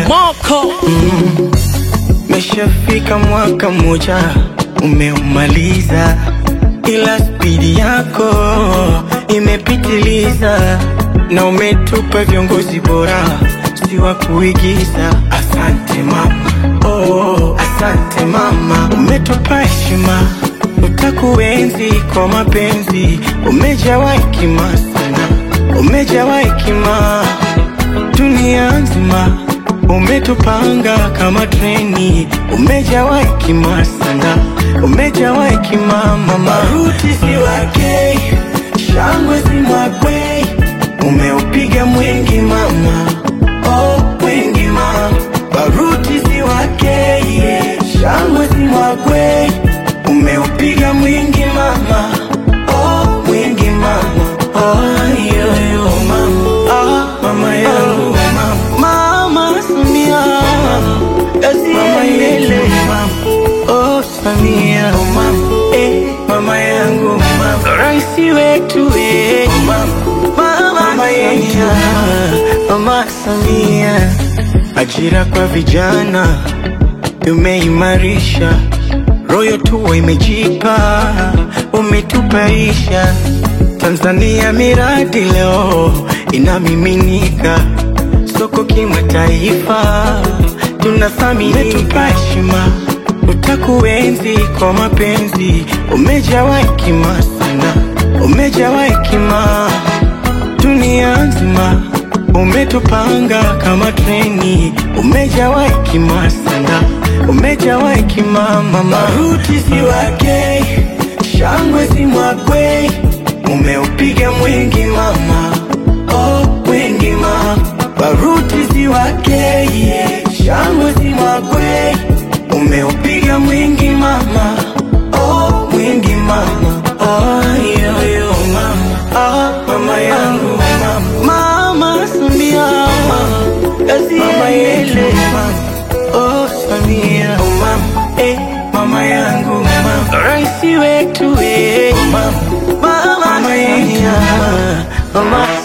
Moko Meshafika mwaka mmoja umeumaliza, ila spidi yako imepitiliza, na umetupa viongozi bora, si wa kuigiza. Asante mama, oh, asante mama, umetupa heshima, utakuenzi kwa mapenzi, umejawa hekima sana, umejawa hekima dunia nzima umetupanga kama treni, umejawa hekima sana, umejawa hekima mama. Maruti si wake, shangwe si mwakwe, umeupiga mwingi mama, oh mwingi mama. Baruti si wake, yeah. shangwe si mwakwe, umeupiga mwingi mama, oh mwingi mama, oh yo yo mama, ah mama yangu mama, mama Samia, mama yele oh Samia, mama eh mama yangu mama, raisi wetu eh mama, mama Samia, mama Samia, ajira kwa vijana tumeimarisha, royo tuwa imejipa, umetupaisha Tanzania, miradi leo inamiminika soko kimataifa, tunathamini umetupa heshima, utakuenzi kwa mapenzi, umejawa hekima sana, umejawa hekima dunia nzima umetupanga kama treni, umejawa hekima sana, umejawa hekima mama. Maruti si wake, shangwe si mwakwe, umeupiga mwingi mama, oh mwingi mama. Baruti si wake, yeah. shangwe si mwakwe, umeupiga mwingi mama, oh mwingi mama, oh yo yo mama, ah mama yangu mama, mama Samia, mama yele mama, oh Samia, mama eh mama yangu mama, raisi wetu eh mama, mama Samia, mama